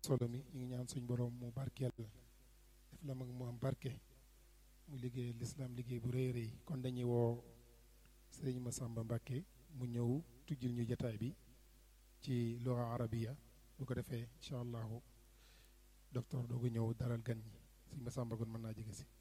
solo mi ñu ngi ñaan suñ borom mu barkeel def la mag mu am barke mu liggéey lislaam liggéey bu rëy rëy kon dañuy woo sëriñ Massamba Mbàkke mu ñëw tujjil ñu jataay bi ci lugha arabiya bu ko defee incha allahu docteur doogu ñëw daral gan ñi sëriñ Massamba kon mën naa jege si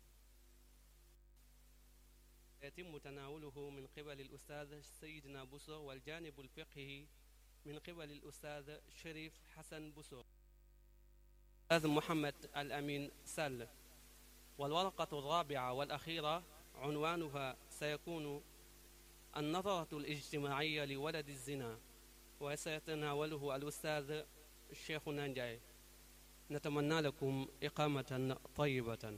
يتم تناوله من قبل الأستاذ سيدنا بوسو والجانب الفقهي من قبل الأستاذ شريف حسن بوسو الأستاذ محمد الأمين سل والورقة الرابعة والأخيرة عنوانها سيكون النظرة الاجتماعية لولد الزنا وسيتناوله الأستاذ الشيخ نانجاي نتمنى لكم إقامة طيبة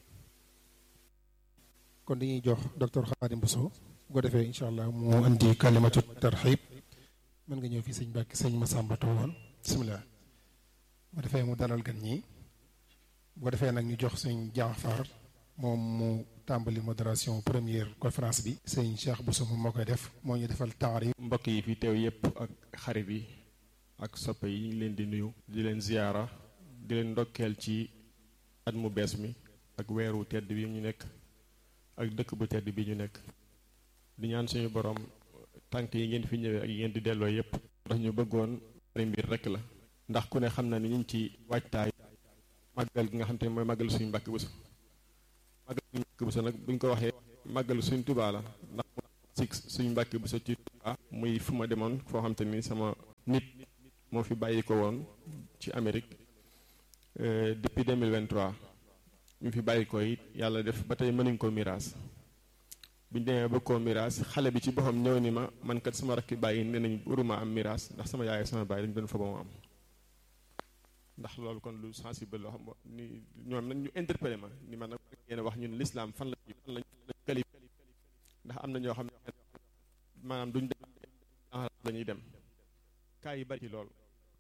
kon dañuy jox docteur Khadim Bousso bu ko defee incha allah mu indi kalimatu tarxib mën nga ñëw fii sëñ Mbàkke sëñ Massamba toogoon bisimilah bu defee mu dalal gan ñi bu ko defee nag ñu jox sëñ Jaafar moom mu tàmbali modération première conférence bi sëñ Cheikh Bousso moom moo koy def moo ñu defal taarif mbokk yi fi teew yépp ak xarit yi ak soppe yi ñu leen di nuyu di leen ziyaara di leen ndokkeel ci at mu bees mi ak weeru tedd bi ñu nekk ak dëkk bu tedd bi ñu nekk di ñaan suñu borom tànk yi ngeen fi ñëwee ak yi ngeen di delloo yépp ndax ñu bëggoon bari mbir rekk la ndax ku ne xam na ni ñu ngi ci waajtaay màggal gi nga xam te ne mooy màggal suñu Mbàkke Buso màggal suñu Mbàkke Buso nag bu ñu ko waxee màggal suñu Tubaa la ndax si suñu Mbàkke Buso ci Tubaa muy fu ma demoon foo xam te ni sama nit moo fi bàyyi ko woon ci Amérique depuis 2023 ñu fi bàyyi ko it yàlla def ba tey mënuñ koo miraas buñ demee ba koo miraas xale bi ci boppam ñëw ni ma man kat sama rakki bàyyi nee nañ waruma am miraas ndax sama yaay sama bàyyi dañu doon fa ba mu am ndax loolu kon lu sensible loo xam ni ñoom nag ñu interpellé ma ni ma nag ngeen wax ñun l'islam fan la fan lañ kali ndax am na ñoo xam ne maanaam duñ dem dañuy dem kaa yi bari ci lool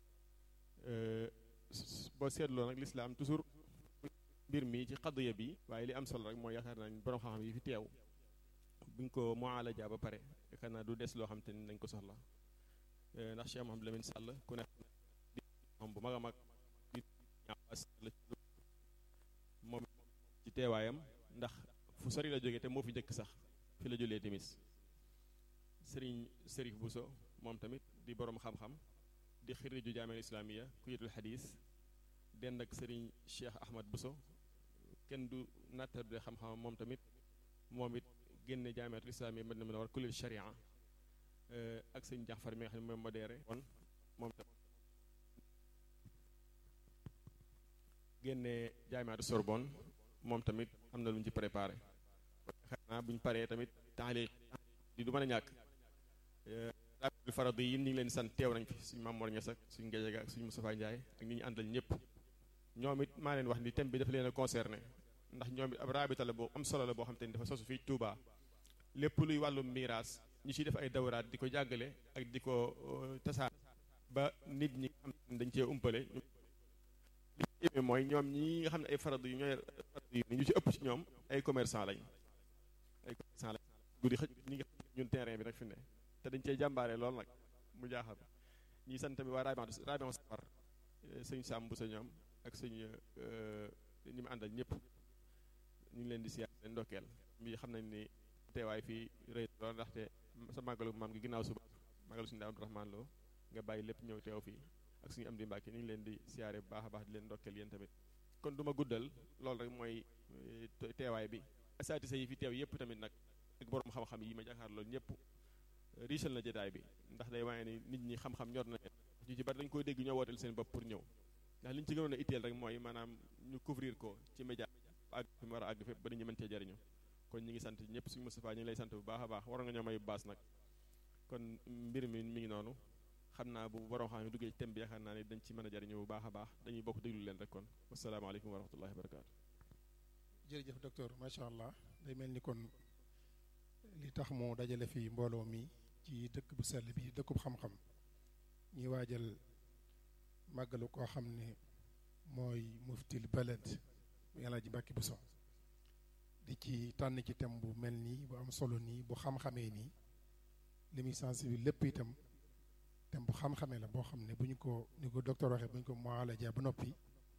boo seetloo nag l'islam toujours mbir mi ci xadduya bi waaye li am solo rek mooy yaakaar naa borom xam-xam yi fi teew buñ ko mualaja ba pare yaakaar naa du des loo xam te ni dañ ko soxla ndax Cheikh Mouhamadou Lamine Sall ku ne di moom bu mag a mag moom ci teewaayam ndax fu sori la jógee te moo fi njëkk sax fi la julee timis sëriñ Sërif Bousso moom tamit di borom xam-xam di xiriju jaamel islamiya kuyitul xadis dend ak sëriñ Cheikh Ahmad Bousso kenn du nattable xam-xam moom tamit moom it génne jaamiatul islamiya mën na mën a war kullil sharia ak sëñ Jaxfar mi nga xam ne mooy modéré kon moom tamit génne jaamiatu Sorbonne moom tamit am na lu ñu ci préparé xanaa bu ñu paree tamit taaliq di du mën a ñàkk rabitul faradi yi ñu ngi leen sant teew nañ fi suñu Mamoor Ñas ak suñu Ngéjega ak suñu Moustapha Ndiaye ak ñi ñu àndal ñëpp ñoom it maa leen wax ni thème bi dafa leen a concerné ndax ñoom it ab rabita la boo am solo la boo xam te ni dafa sosu fii Touba lépp luy wàllu miraas ñu ciy def ay dawraat di ko jàggale ak di ko tasaar ba nit ñi am dañ cee umpale li ci mooy ñoom ñi nga xam ne ay faradu yu ñooy faradu yu ñu ci ëpp ci ñoom ay commerçant lañ ay commerçant lañ guddi xëj ñi nga ñun terrain bi rek fi ne te dañ cee jàmbaare lool nag mu jaaxal ñi sant tamit waa rabion rabion safar sëñ Sam bu sa ñoom ak sëñ ñi mu àndal ñëpp ñu ngi leen di siyaar leen ndokkeel mi xam nañ ni teewaay fii rëy lool ndaxte sa màggalu maam gi ginnaaw suba màggalu suñu daa Abdourahman Lo nga bàyyi lépp ñëw teew fii ak suñu am di Mbàkke ñu ngi leen di siyaare bu baax a baax di leen ndokkeel yéen tamit kon du ma guddal loolu rek mooy teewaay bi asatisa yi fi teew yëpp tamit nag ak borom xam-xam yi ma jàkkaar loolu ñëpp riisal na jotaay bi ndax day waaye ni nit ñi xam-xam ñor na leen ñu ci bari dañu koy dégg ñoo wooteel seen bopp pour ñëw ndax li ñu ci gënoon a itteel rek mooy maanaam ñu couvrir ko ci média àgg fi mu war a àgg fépp ba nit ñi mën cee jariñu kon ñi ngi sant ñëpp suñu Moustapha ñu ngi lay sant bu baax a baax waroon nga ñoo may baas nag kon mbir mi mi ngi noonu xam naa bu borom xam ne duggee ci thème bi yaakaar naa ne dañ ci mën a jariñu bu baax a baax dañuy bokk déglu leen rek kon wasalaamaaleykum wa rahmatullahi wa barakaatu jërëjëf docteur macha allah day mel ni kon li tax mu dajale fi mbooloo mi ci dëkk bu sell bi dëkkub xam-xam ñuy waajal màggalu koo xam ne mooy muftil balad mu Alaaji Mbàkke Buso di ci tànn ci thème bu mel nii bu am solo nii bu xam-xamee nii li muy sensibiliser lépp itam thème bu xam-xamee la boo xam ne bu ñu ko ni ko docteur waxee bu ñu ko mualaja ba noppi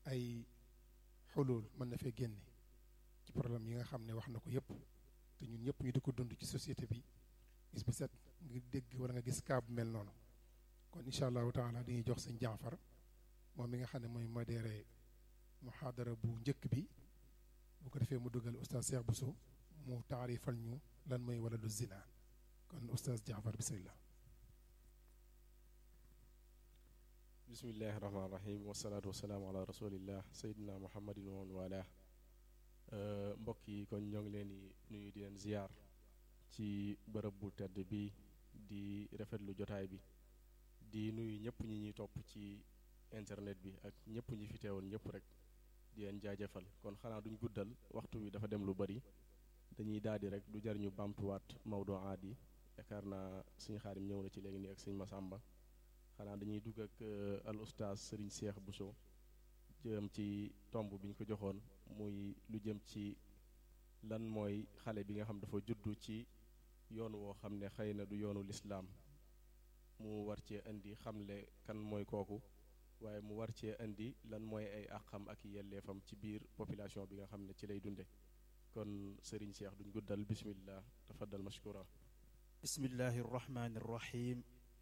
ay xulul mën na fee génne ci problème yi nga xam ne wax na ko yépp te ñun ñëpp ñu di ko dund ci société bi gis bu set nga dégg wala nga gis kaa bu mel noonu kon incha allahu taala dañuy jox sëñ Jaafar moom mi nga xam ne mooy modéré muhaadara bu njëkk bi bu ko defee mu dugal oustaz Cheikh Bousso mu taarifal ñu lan mooy wala du zina kon oustaz Jaafar bismillah bismillahi rahmaani rahim wasalaatu wasalaamu ala rasulillah sayidina muhammadin wa man wala mbokk yi kon ñoo ngi leen di nuyu di leen ziyaar ci bërëb bu tedd bi di rafetlu jotaay bi di nuyu ñëpp ñi ñuy topp ci internet bi ak ñëpp ñi fi teewoon ñëpp rek di leen jaajëfal kon xanaa duñ guddal waxtu wi dafa dem lu bari dañuy daldi rek du jar ñu bamtuwaat Maodo aad yi yaakaar naa suñu xaarim ñëw na ci léegi nii ak suñu Masamba xanaa dañuy dugg ak al oustaz Serigne Cheikh Bousso jëm ci tomb bi ñu ko joxoon muy lu jëm ci lan mooy xale bi nga xam dafa juddu ci yoon woo xam ne xëy na du yoonu lislaam mu war cee indi xamle kan mooy kooku waaye mu war cee indi lan mooy ay àqam ak yelleefam ci biir population bi nga xam ne ci lay dunde kon Serigne Cheikh duñ guddal bismillah tafaddal mashkura bismillahi arrahmani arrahim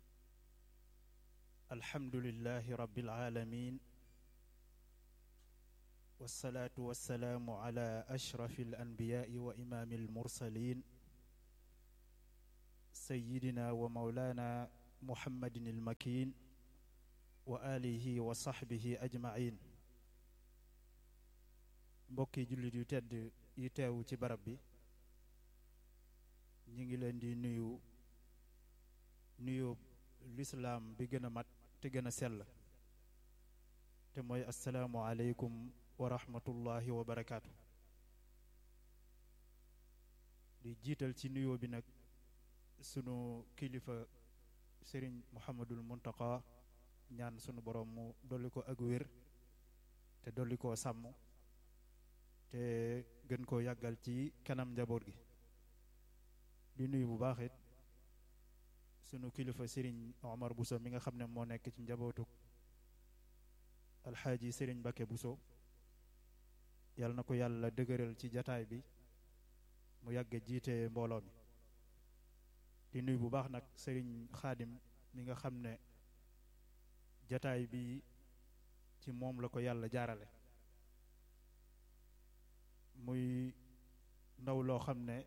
alhamdulillahi rabbil alamin wasalaatu wasalaamu ala ashrafi alanbiyaai wa imaami almursalin sayidina wa maulana muhammadin almakin wa alihi wa saxbihi ajmain mbokki jullit yu tedd yi teewu ci barab bi ñi ngi leen di nuyu nuyu lislaam bi gën a mat te gën a sell te mooy asalaamu aleykum wa rahmatullahi wa barakaatu di jiital ci nuyoo bi nag sunu kilifa sëriñ muhammadul muntaka ñaan sunu borom mu dolli ko ak wér te dolli koo sàmm te gën koo yàggal ci kanam njaboot gi di nuyu bu baax it sunu kilifa sëriñ Omar Bousso mi nga xam ne moo nekk ci njabootu alxaaji sëriñ Bakke Bousso yàlla na ko yàlla dëgëral ci jataay bi mu yàgg jiite mbooloo mi di nuyu bu baax nag sëriñ xaadim mi nga xam ne jataay bi ci moom la ko yàlla jaarale muy ndaw loo xam ne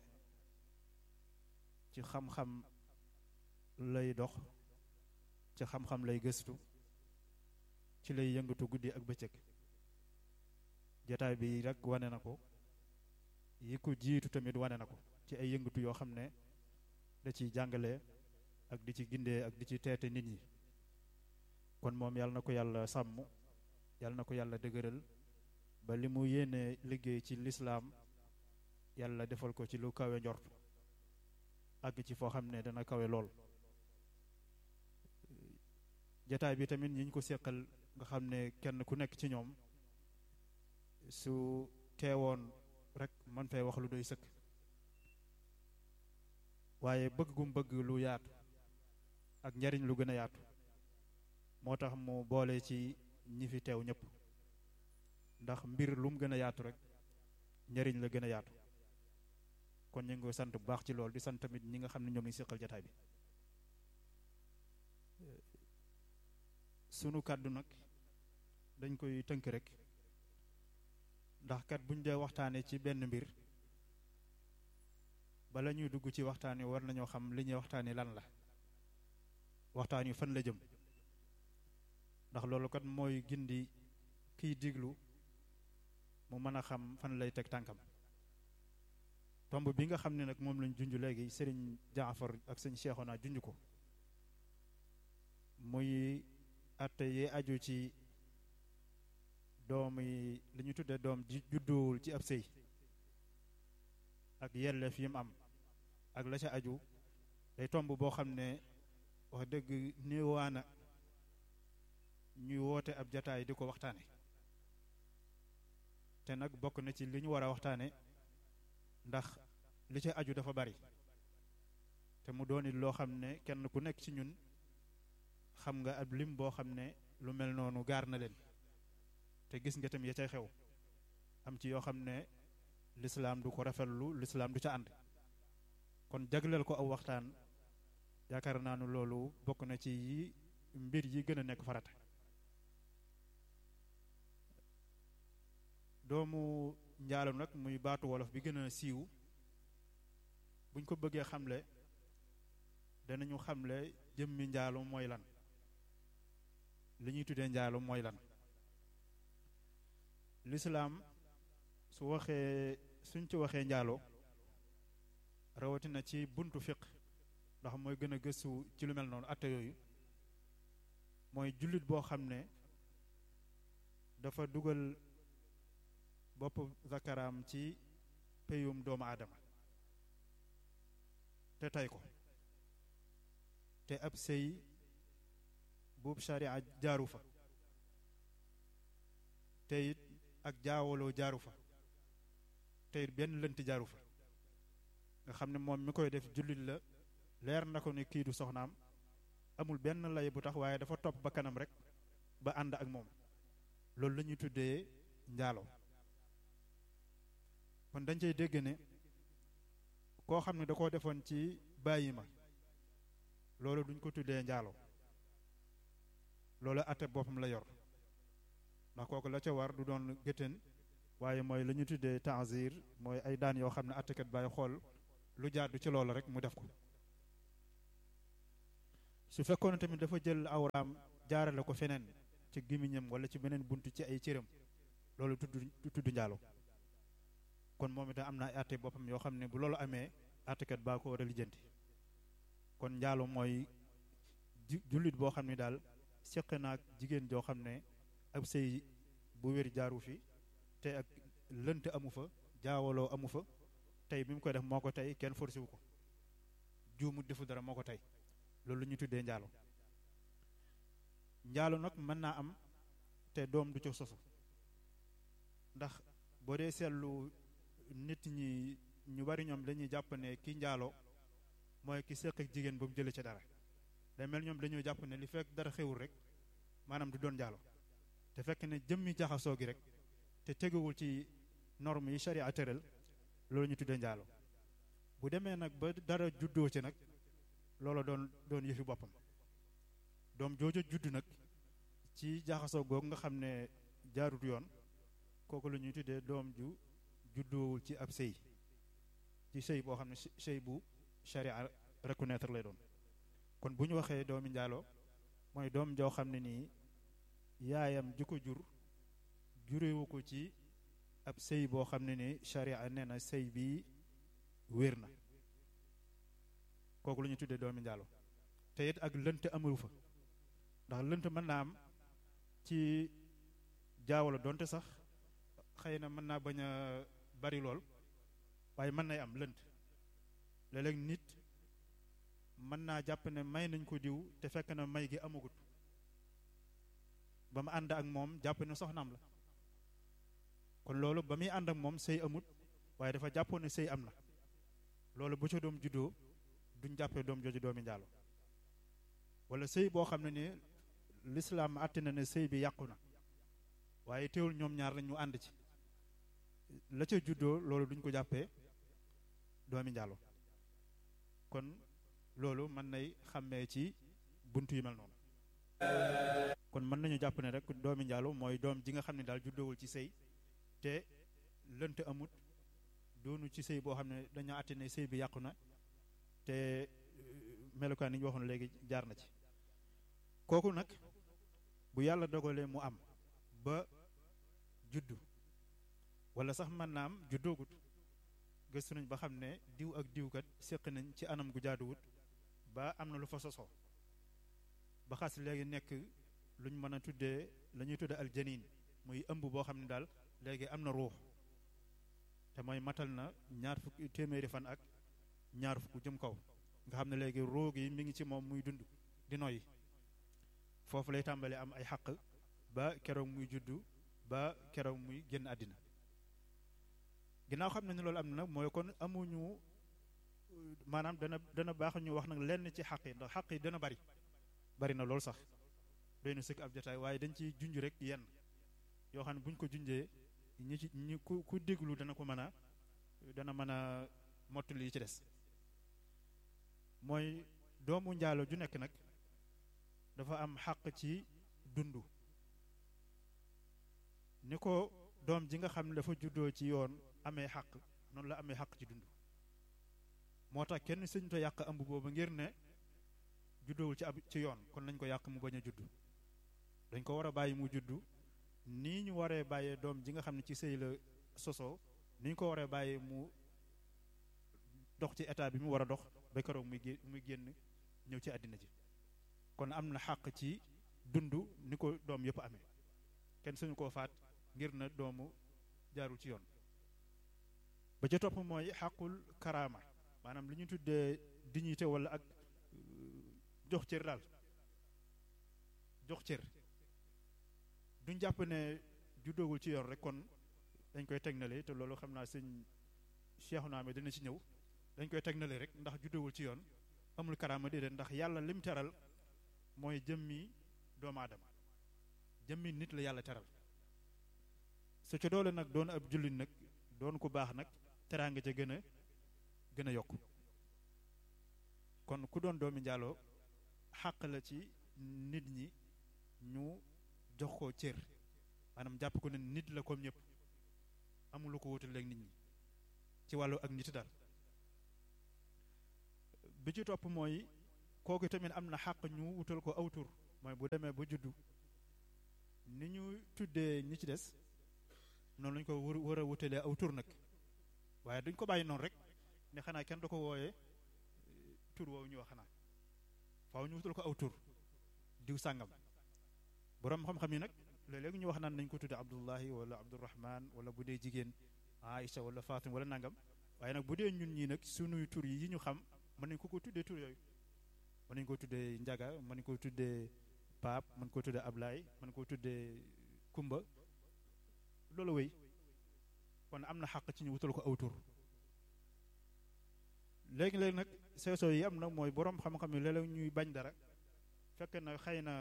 ci xam-xam lay dox ci xam-xam lay gëstu ci lay yëngatu guddi ak bëccëg jataay bi rek wane na ko yi ko jiitu tamit wane na ko ci ay yëngatu yoo xam ne da ciy jàngale ak di ci gindee ak di ci teete nit ñi kon moom yàlla na ko yàlla sàmm yàlla na ko yàlla dëgëral ba li mu yéene liggéey ci lislaam yàlla defal ko ci lu kawe njort àgg ci foo xam ne dana kawe lool jataay bi tamit ñi ñu ko seqal nga xam ne kenn ku nekk ci ñoom su teewoon rek man fay wax lu doy sëkk waaye bëgg gum bëgg lu yaatu ak njariñ lu gën a yaatu moo tax mu boole ci ñi fi teew ñëpp ndax mbir lu mu gën a yaatu rek njariñ la gën a yaatu kon ñu ngi koy sant bu baax ci loolu di sant tamit ñi nga xam ne ñoom lañu seqal jataay bi sunu kàddu nag dañ koy tënk rek ndax kat buñ dee waxtaane ci benn mbir bala ñuy dugg ci waxtaan wi war nañoo xam li ñuy waxtaane lan la waxtaan wi fan la jëm ndax loolu kat mooy gindi kiy diglu mu mën a xam fan lay teg tànkam tomb bi nga xam ne nag moom lañ junj léegi sëriñ Jaafar ak sëñ Seexuna junj ko muy atte yi aju ci doom yi li ñu tuddee doom ji judduwul ci ab sëy ak yelleef yi mu am ak la ca aju day tomb boo xam ne wax dëgg néewaana ñuy woote ab jataay di ko waxtaane te nag bokk na ci li ñu war a waxtaane ndax li ca aju dafa bari te mu doon it loo xam ne kenn ku nekk ci ñun xam nga ab lim boo xam ne lu mel noonu gaar na leen te gis nga tam ya cay xew am ci yoo xam ne lislaam du ko rafetlu lislaam du ca ànd kon jagleel ko aw waxtaan yaakaar naa ne loolu bokk na ci yi mbir yi gën a nekk farata doomu njaalo nag muy baatu wolof bi gën a siiw buñ ko bëggee xamle danañu xamle jëmmi njaalo mooy lan li ñuy tuddee njaalo mooy lan lislaam su waxee suñ ci waxee njaalo rawatina ci buntu fiq ndax mooy gën a gëstu ci lu mel noonu atte yooyu mooy jullit boo xam ne dafa dugal bopp zakaraam ci peyum doomu aadama te tey ko te ab sëy buub sharia jaaru fa te it ak jaawaloo jaaru fa te it benn lënt jaaru fa nga xam ne moom mi koy def jullit la leer na ko ne kii du soxnaam amul benn lay bu tax waaye dafa topp ba kanam rek ba ànd ak moom loolu la ñuy tuddee njaalo kon dañ cay dégg ne koo xam ne da koo defoon ci bàyyi ma loolu duñ ko tuddee njaalo loolu atte boppam la yor ndax kooku la ca war du doon géttéen waaye mooy la ñu tuddee ta'zir mooy ay daan yoo xam ne attekat bàyyi xool lu jaadu ci loolu rek mu def ko su fekkoon tamit dafa jël awraam jaarale ko feneen ci gémmiñam wala ci beneen bunt ci ay cëram loolu tudd tudd njaalo kon moom itam am na ay atte boppam yoo xam ne bu loolu amee attekat baa ko war a lijjanti kon njaalo mooy jullit boo xam ne daal seq naag jigéen joo xam ne ab sëy bu wér jaaru fi te ak lënt amu fa jaawaloo amu fa tey bi mu koy def moo ko tey kenn forcé wu ko juumu defu dara moo ko tey loolu lu ñu tuddee njaalo njaalo nag mën naa am te doom du ca sosu ndax boo dee seetlu nit ñi ñu bari ñoom dañuy jàpp ne ki njaalo mooy ki seq ak jigéen ba mu jëlee ca dara day mel ñoom dañoo jàpp ne li fekk dara xewul rek maanaam du doon njaalo te fekk ne jëmmi jaxasoo gi rek te teguwul ci norme yi sharia tëral loolu ñu tuddee njaalo bu demee nag ba dara juddoo ci nag loola doon doon yëfi boppam doom joojo judd nag ci jaxasoo googu nga xam ne jaarut yoon kooku la ñuy tuddee doom ju juddoowul ci ab sëy ci sëy boo xam ne sëy bu sharia reconnaître lay doon kon bu ñu waxee doomi njaalo mooy doom joo xam ne nii yaayam ji ko jur jurewu ko ci ab sëy boo xam ne ni sharia nee na sëy bi wér na kooku la ñu tuddee doomi njaalo te it ak lënt amul fa ndax lënt mën naa am ci jaawala donte sax xëy na mën naa bañ a bari lool waaye mën nay am lënt léeg-léeg nit mën naa jàpp ne may nañ ko diw te fekk na may gi amagut ba mu ànd ak moom jàpp ne soxnaam la kon loolu ba muy ànd ak moom sëy amut waaye dafa jàppoon ne sëy am na loolu bu ca doom juddoo duñ jàppee doom jooju doomi njaalo wala sëy boo xam ne ni lislaam àtte na ne sëy bi yàqu na waaye teewul ñoom ñaar lañ ñu ànd ci la ca juddoo loolu duñ ko jàppee doomi njaalo kon loolu mën nay xàmmee ci bunt yu mel noonu kon mën nañu jàpp ne rek doomi njaalo mooy doom ji nga xam ne daal juddoowul ci sëy te lënt amut doonu ci sëy boo xam ne dañoo àtte ne sëy bi yàqu na te melukaan yi ñu waxoon léegi jaar na ci kooku nag bu yàlla dogalee mu am ba juddu wala sax mën naa am juddoogut gëstu nañ ba xam ne diw ak diwkat séq nañ ci anam gu jaaduwut ba am na lu fa sosoo ba xas léegi nekk luñ mën a tuddee la ñuy tuddee aljanin muy ëmb boo xam ne daal léegi am na ruux te mooy matal na ñaar fukki téeméeri fan ak ñaar fukk jëm kaw nga xam ne léegi ruux yi mi ngi ci moom muy dund di noyyi foofu lay tàmbalee am ay xaq ba keroog muy juddu ba keroog muy génn àddina ginnaaw xam ne ni loolu am na nag mooy kon amuñu maanaam dana dana baax ñu wax nag lenn ci xaq yi ndax xaq yi dana bari bari na loolu sax doy na sëkk ab jotaay waaye dañ ciy junj rek yenn yoo xam ne bu ñu ko junjee ñi ci ñi ku ku déglu dana ko mën a dana mën a mottali yi ci des mooy doomu njaalo ju nekk nag dafa am xàq ci dund ni ko doom ji nga xam ne dafa juddoo ci yoon amee xàq noonu la amee xàq ci dund moo tax kenn sëñ to yàq ëmb boobu ngir ne juddoowul ci ab ci yoon kon nañ ko yàq mu bañ a juddu dañ ko war a bàyyi mu juddu nii ñu waree bàyyee doom ji nga xam ne ci sëy la sosoo ni ñu ko waree bàyyee mu dox ci état bi mu war a dox ba keroog muy gé muy génn ñëw ci àddina ji kon am na xàq ci dund ni ko doom yëpp amee kenn suñu koo faat ngir na doomu jaarul ci yoon ba ca topp mooy xàqul karaama maanaam li ñu tuddee dignité wala ak jox cër daal jox cër duñ jàpp ne juddoogul ci yoon rek kon dañ koy tegnale te loolu xam naa sëñ Cheikh naa dina ci ñëw dañ koy tegnale rek ndax juddoogul ci yoon amul karaama déedéet ndax yàlla lim teral mooy jëmmi doomu aadama jëmmi nit la yàlla teral su ca doole nag doon ab jullit nag doon ku baax nag teraanga ca gën a gën a yokk kon ku doon doomi njaaloo xàq la ci nit ñi ñu jox ko cër maanaam jàpp ko ne nit la comme ñëpp amul lu ko wutale ak nit ñi ci wàllu ak nit daal bi ci topp mooy kooku tamit am na xàq ñu wutal ko aw tur mooy bu demee ba juddu ni ñu tuddee ñi ci des noonu lañu ko war war a wutalee aw tur nag waaye duñ ko bàyyi noonu rek ne xanaa kenn du ko wooyee tur woowu ñu wax xanaa faaw ñu wutal ko aw tur diw sàngam boroom xam-xam yi nag léeg-léeg ñu wax naan nañ ko tudde abdullahi wala abdurahman wala bu dee jigéen aïcha wala fatim wala nangam waaye nag bu dee ñun ñii nag sunuy tur yi ñu xam mën nañ ko ko tuddee tur yooyu mën nañ ko tuddee njaga mën nañ ko tuddee paap mën ko tuddee ablaay mën ko tuddee kumba loolu wéy kon am na xàq ci ñu wutal ko aw tur léegi-léegi nag seesoo yi am na mooy boroom xam-xam yi léeg-léeg ñuy bañ dara fekk na xëy na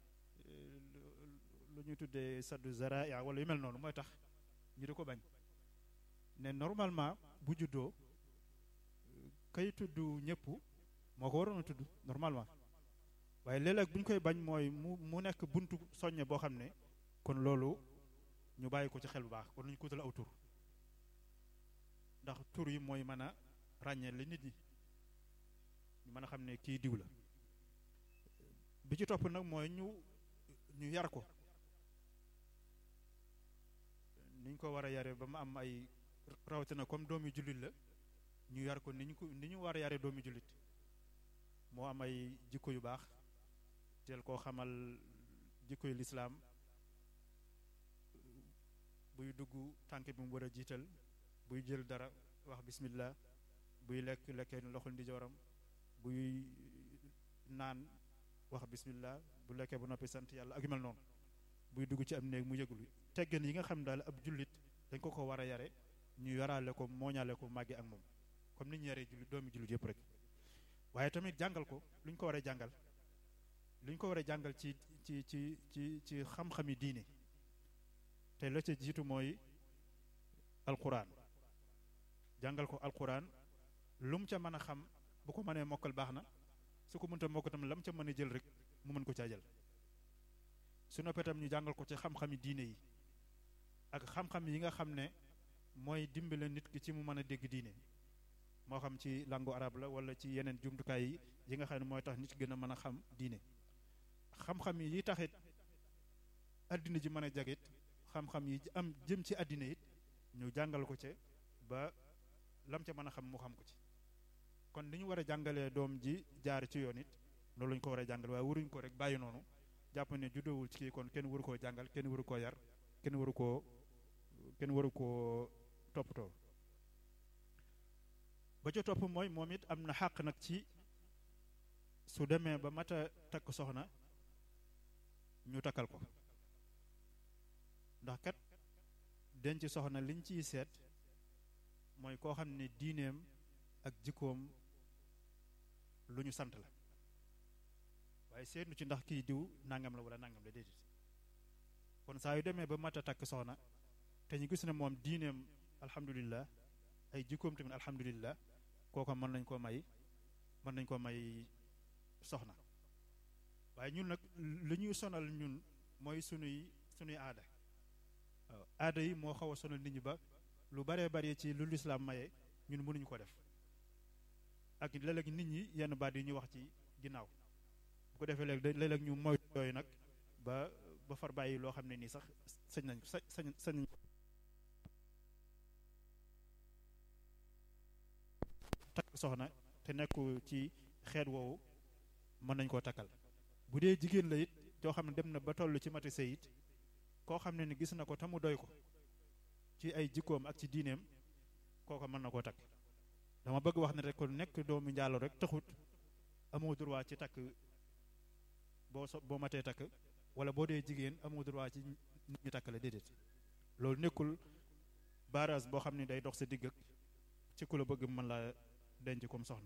lu ñuy tuddee saddu zaraa wala yu mel noonu mooy tax ñu di ko bañ ne normalement bu juddoo kay tudd ñëpp moo ko waroon a tudd normalement waaye léeg-léeg bu ñu koy bañ mooy mu mu nekk buntu soññe boo xam ne kon loolu ñu bàyyi ko ci xel bu baax kon nañu ko wutal aw tur ndax tur yi mooy mën a ràññee li nit ñi ñu mën a xam ne kii diw la bi ci topp nag mooy ñu ñu yar ko niñ ko war a yare ba mu am ay rawatina comme doomi jullit la ñu yar ko ni ñu ko ni ñu war a yare doomi jullit moo am ay jikko yu baax teel koo xamal jikko yu lislaam buy dugg tànk bi mu war a jiital buy jël dara wax bismillah buy lekk lekkee loxol ndijooram buy naan wax bismillah bu lekkee ba noppi sant yàlla ak yu mel noonu buy dugg ci am néeg mu yëgul teggin yi nga xam daal ab jullit dañ ko ko war a yare ñu yaraale ko mooñaale ko màgge ak moom comme ni ñu yaree jullit doomi jullit yëpp rek waaye tamit jàngal ko lu ñu ko war a jàngal lu ñu ko war a jàngal ci ci ci ci ci xam-xami diine te la ca jiitu mooy alquran jàngal ko alquran lu mu ca mën a xam bu ko mënee mokkal baax na su ko mënta mokk tam la mu ca mën a jël rek mu mën ko caa jël su noppee tam ñu jàngal ko ci xam-xami diine yi ak xam-xam yi nga xam ne mooy dimbale nit ki ci mu mën a dégg diine moo xam ci langue arabe la wala ci yeneen jumtukaay yi yi nga xam ne mooy tax nit ki gën a mën a xam diine xam-xam yi taxit addina ji mën a jagit xam-xam yi am jëm ci àddina it ñu jàngal ko ca ba lam ca mën a xam mu xam ko ci kon li ñu war a jàngalee doom ji jaar ci yoon it loolu lañu ko war a jàngal waaye waruñu ko rek bàyyi noonu jàpp ne juddoowul ci kii kon kenn waru koo jàngal kenn waru koo yar kenn waru koo kenn waru koo toppatoo ba ca topp mooy moom it am na xàq nag ci su demee ba mat a takk soxna ñu takkal ko ndax kat denc soxna liñ ciy seet mooy koo xam ne diineem ak jikkoom lu ñu sant la waaye seetlu ci ndax kii diw nangam la wala nangam la déedéet kon kon saa yu demee ba mat a takk soxna te ñu gis ne moom diineem alhamdulillah ay jikkoom tamit alhamdulillah kooka mën nañ koo may mën nañ koo may soxna waaye ñun nag li ñuy sonal ñun mooy sunuy sunuy aada waaw aada yi moo xaw a sonal nit ñi ba lu baree bari ci lu lislaam maye ñun mënuñu ko def ak léeg-léeg nit ñi yenn baat yi ñuy wax ci ginnaaw bu ko defee léeg léeg-léeg ñu moytu yooyu nag ba ba far bàyyi loo xam ne nii sax sañ nañ sa sañ sañ nañ takk soxna te nekku ci xeet woowu mën nañ koo takkal bu dee jigéen la it joo xam ne dem na ba toll ci mati sëy it koo xam ne ni gis na ko te mu doy ko ci ay jikkoom ak ci diineem kooko mën na koo takk dama bëgg wax ne rek ko nekk doomu njaalo rek taxut amoo droit ci takk boo so boo matee takk wala boo dee jigéen amoo droit ci nit ñi takk la déedéet loolu nekkul barrage boo xam ne day dox sa digg ak ci ku la bëgg mën la denc comme soxna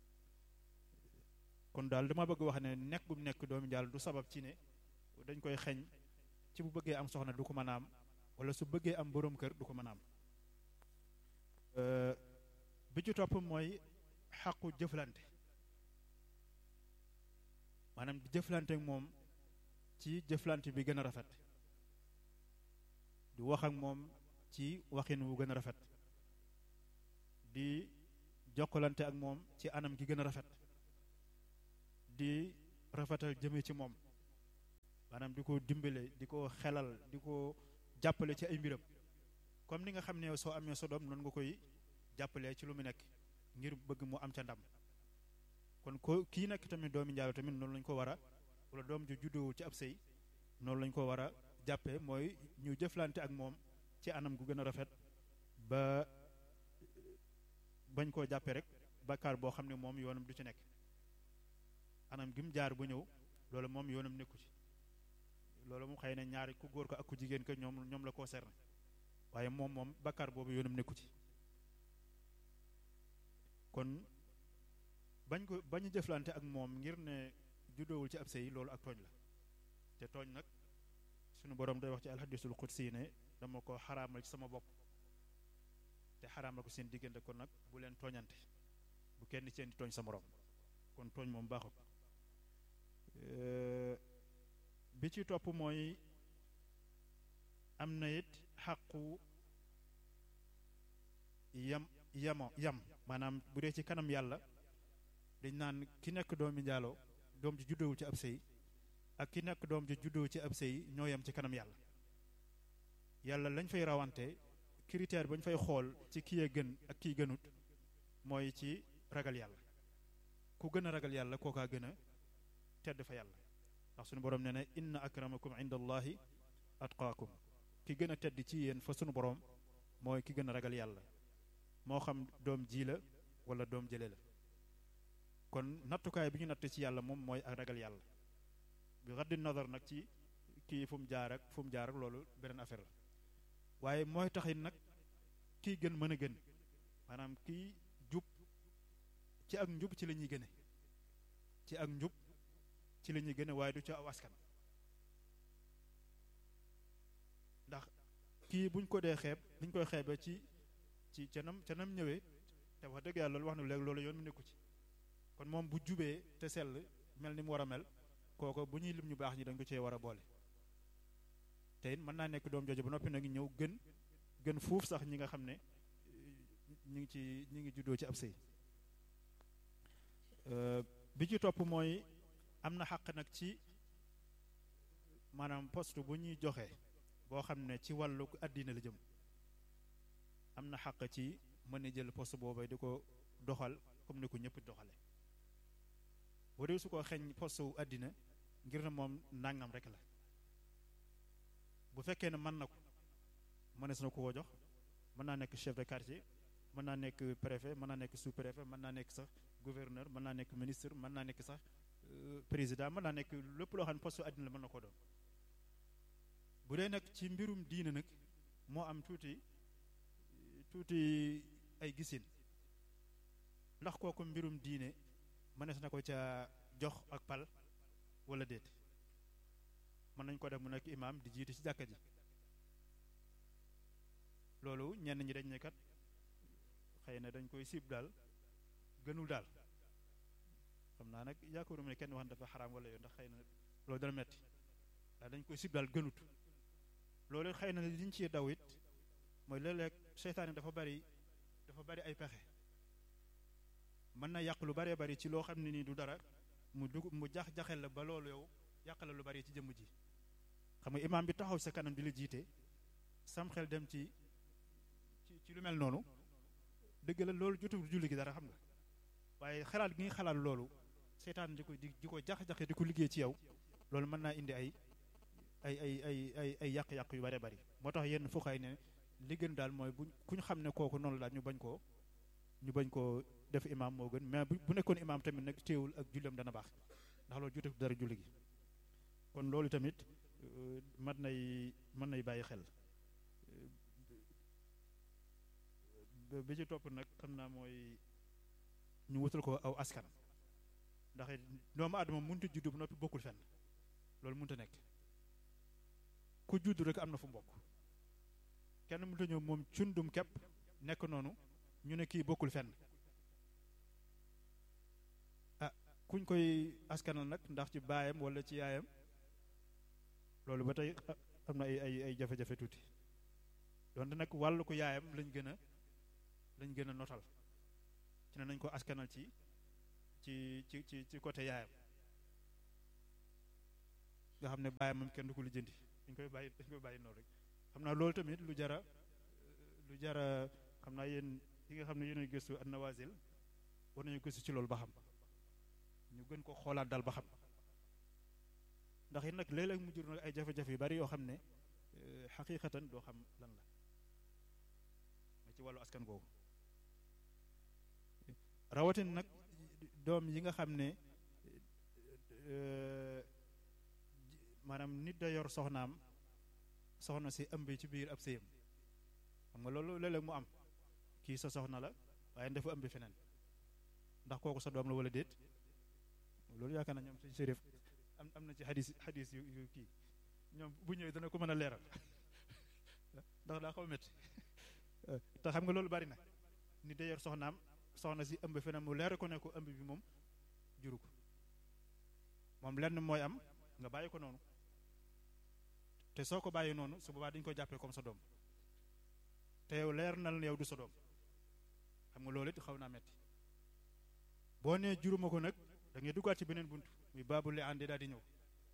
kon daal dama bëgg wax ne nekk bu nekk doomu njaalo du sabab ci ne dañ koy xeñ ci bu bëggee am soxna du ko mën a am wala su bëggee am boroom kër du ko mën a am bi ci topp mooy xàqu jëflante maanaam di jëflante ak moom ci jëflante bi gën a rafet di wax ak moom ci waxin wu gën a rafet di jokkalante ak moom ci anam gi gën a rafet di rafetal jëme ci moom maanaam di ko dimbale di ko xelal di ko jàppale ci ay mbiram comme ni nga xam ne soo amee sa doom noonu nga koy jàppalee ci lu mu nekk ngir bëgg mu am ca ndam kon ko kii nekk tamit doomi njaalo tamit noonu lañ ko war a wala doom ju juddoowul ci ab sëy noonu lañ ko war a jàppee mooy ñu jëflante ak moom ci anam gu gën a rafet ba bañ koo jàppee rek bakkaar boo xam ne moom yoonam du ci nekk anam gi mu jaar bu ñëw loolu moom yoonam nekku ci loolu mu xëy na ñaari ku góor ko ak ku jigéen ko ñoom ñoom la concerné waaye moom moom bakkaar boobu yoonam nekku ci kon bañ ko bañ jëflante ak moom ngir ne juddoowul ci ab sëy loolu ak tooñ la te tooñ nag sunu borom day wax ci alxadisul qudsi ne dama ko xaraamal ci sama bopp te xaraamal ko seen diggante kon nag bu leen tooñante bu kenn seen di tooñ sa morom kon tooñ moom baaxut bi ci topp mooy am na it xàqu yam yamo yam maanaam bu dee ci kanam yàlla dañ naan ki nekk doomi njaaloo doom ji juddowul ci ab sëy ak ki nekk doom ji juddoo ci ab sëy ñoo yem ci kanam yàlla yàlla lañ fay rawante critère ba ñu fay xool ci kii a gën ak kii gënut mooy ci ragal yàlla ku gën a ragal yàlla kookaa gën a tedd fa yàlla ndax suñu borom nee na inna akramakum inda allahi atqaakum ki gën a tedd ci yéen fa sunu borom mooy ki gën a ragal yàlla moo xam doom ji la wala doom jële la kon nattukaay bi ñu natt ci yàlla moom mooy ak ragal yàlla bi raddi nazar nag ci kii fu mu jaar ak fu mu jaar ak loolu beneen affaire la waaye mooy taxit nag kii gën mën a gën maanaam kii jub ci ak njub ci la ñuy gëne ci ak njub ci la ñuy gëne waaye du ci aw askan ndax kii buñ ko dee xeeb liñ koy xeebe ci ci canam canam ñëwee te wax dëgg yàlla loolu wax na léegi loolu yoon mu nekku ci kon moom bu jubee te sell mel ni mu war a mel kooko bu ñuy lim ñu baax ñi dañ ko cee war a boole te it mën naa nekk doom jooju ba noppi nag ñëw gën gën fuuf sax ñi nga xam ne ñi ngi ci ñi ngi juddoo ci ab sëy bi ci topp mooy am na xàq nag ci maanaam poste bu ñuy joxe boo xam ne ci wàllu àddina la jëm am na xàq ci mën a jël poste boobu di ko doxal comme ni ko ñëpp doxale boo dee su ko xeeñ poste wu àddina ngir ne moom nangam rek la bu fekkee ne mën na ko mënees na ko ko jox mën naa nekk chef de quartier mën naa nekk préfet mën naa nekk sous préfet mën naa nekk sax gouverneur mën naa nekk ministre mën naa nekk sax président mën naa nekk lépp loo xam ne poste àddina la mën na ko doon bu dee nag ci mbirum diine nag moo am tuuti tuuti ay gisin ndax kooku mbirum diine mënees na ko ca jox ak pal wala déet mën nañ ko def mu nekk imaam di jiite ci jàkka ji loolu ñenn ñi dañ ne kat xëy na dañ koy siib daal gënul daal xam naa nag yaakaaruma ne kenn wax dafa xaraam wala yoon ndax xëy na loolu dana metti waaye dañ koy siib daal gënut loolu xëy na liñ ci daw it mooy léeg-léeg seytaane dafa bari dafa bari ay pexe mën na yàq lu baree bari ci loo xam ne nii du dara mu dugg mu jax jaxel la ba loolu yow yàq la lu bari ci jëmm ji xam nga imaam bi taxaw sa kanam di la jiite sam xel dem ci ci ci lu mel noonu dëgg la loolu jotul julli gi dara xam nga waaye xalaat gi nga xalaat loolu seytaan di ko di di ko jax-jaxe di ko liggéey ci yow loolu mën naa indi ay ay ay ay ay ay yàq-yàq yu bare bari moo tax yenn fuxaay ne li gën daal mooy bu ku ñu xam ne kooku noonu daal ñu bañ koo ñu bañ koo def imaam moo gën mais bu nekkoon imaam tamit nag téewul ak julleem dana baax ndax loolu jotul dara julli gi kon loolu tamit mën nay mën nay bàyyi xel bi ci topp nag xam naa mooy ñu wutal ko aw askan ndax doomu aadama mënut a juddu ba noppi bokkul fenn loolu mënut a nekk ku juddu rek am na fu mbokk kenn mënut a ñëw moom cundum képp nekk noonu ñu ne kii bokkul fenn ah kuñ koy askanal nag ndax ci baayam wala ci yaayam loolu ba tey am na ay ay ay jafe-jafe tuuti donte nag wàllu ko yaayam lañ gën a lañ gën a notal ci ne nañ ko askanal ci ci ci ci ci côté yaayam nga xam ne baayam moom kenn du ko lijjanti dañ koy bàyyi dañ koy bàyyi noonu rek xam naa loolu tamit lu jara lu jara xam naa yéen yi nga xam ne yéen gëstu an nawazil war nañu gëstu ci loolu ba xam ñu gën ko xoolaat daal ba xam ndax it nag léeg-léeg mu jur nag ay jafe-jafe yu bari yoo xam ne xaqiqatan doo xam lan la ma ci wàllu askan googu rawatin nag doom yi nga xam ne maanaam nit da yor soxnaam soxna si ëmb ci biir ab sëyam xam nga loolu léeg-léeg mu am kii sa soxna la waaye dafa ëmb feneen ndax kooku sa doom la wala déet loolu yaakaar na ñoom suñu sérif am am na ci xadis xadis yu yu kii ñoom bu ñëwee dana ko mën a leeral ndax daa xaw métti te xam nga loolu bari na nit da yor soxnaam soxna si ëmb feneen mu leer ko ne ko ëmb bi moom juru ko moom lenn mooy am nga bàyyi ko noonu te soo ko bàyyi noonu su boobaa dañu ko jàppee comme sa doom te yow leer na la yow du sa doom xam nga loolu it xaw naa metti boo nee juruma ko nag da ngay duggaat ci beneen bunt muy baabu li àndi daal di ñëw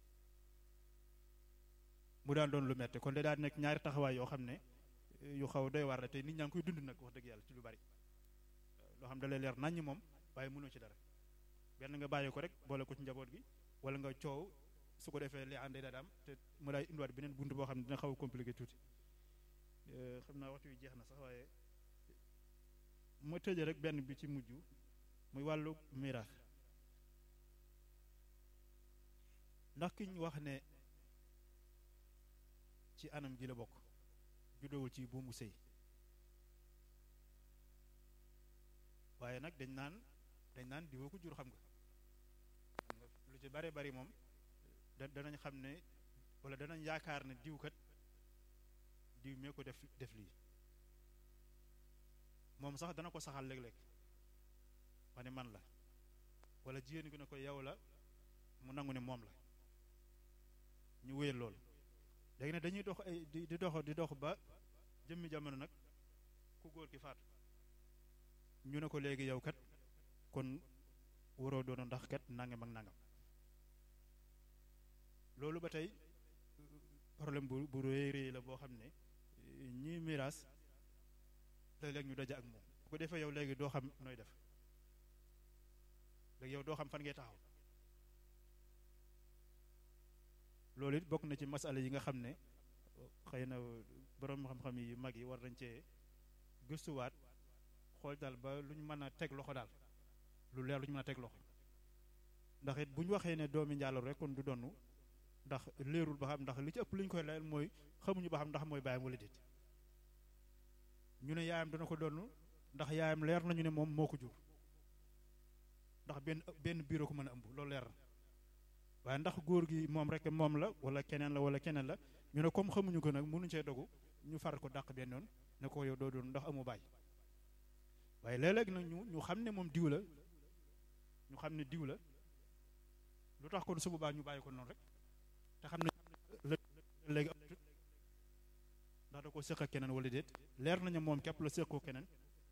mu daan doon lu metti kon de daal di nekk ñaari taxawaay yoo xam ne yu xaw doy war la te nit ñaa ngi koy dund nag wax dëgg yàlla ci lu bari loo xam da lay leer naññ moom waaye mënoo ci dara benn nga bàyyi ko rek boole ko ci njaboot gi wala nga coow su ko defee li àndee daal am te mu lay indiwaat beneen bunt boo xam ne dina xaw a compliqué tuuti xam naa waxtu wi jeex na sax waaye ma tëje rek benn bi ci mujj muy wàllu miraas ndax ki ñu wax ne ci anam gi la bokk juddowul ci buumu sëy waaye nag dañ naan dañ naan diwoo ko jur xam nga xam nga lu ci bare bari moom da danañ xam ne wala danañ yaakaar ne diw kat diw mee ko def def lii moom sax dana ko saxal léeg-léeg wane man la wala jigéen gi ne ko yow la mu nangu ne moom la ñu wéyal loolu léegi ne dañuy dox ay di di dox di dox ba jëmmi jamono nag ku góor ki faatu ñu ne ko léegi yow kat kon waroo doon ndax kat nangam ak nangam loolu ba tey problème bu bu rëy rëy la boo xam ne ñi miraas léeg-léeg ñu daje ak moom bu ko defee yow léegi doo xam nooy def léegi yow doo xam fan ngay taxaw loolu it bokk na ci masala yi nga xam ne xëy na borom xam-xam yi mag yi war nañ cee gëstuwaat xool daal ba lu ñu mën a teg loxo daal lu leer lu ñu mën a teg loxo ndax it bu ñu waxee ne doomi njaaloo rek kon du donnu ndax leerul ba xam ndax li ci ëpp li ñu koy layal mooy xamuñu ba xam ndax mooy baayam wala déet ñu ne yaayam dana ko donn ndax yaayam leer nañu ne moom moo ko jur ndax benn benn biiroo ko mën a ëmb loolu leer na waaye ndax góor gi moom rek moom la wala keneen la wala keneen la ñu ne comme xamuñu ko nag mënuñu cee dogu ñu far ko dàq benn yoon ne ko yow doo doon ndax amu baay waaye léeg-léeg nag ñu ñu xam ne moom diw la ñu xam ne diw la lu tax kon su boobaa ñu bàyyi ko noonu rek te xam ne léegi ndax da ko séq ak keneen wala déet leer nañu moom képp la séqoo keneen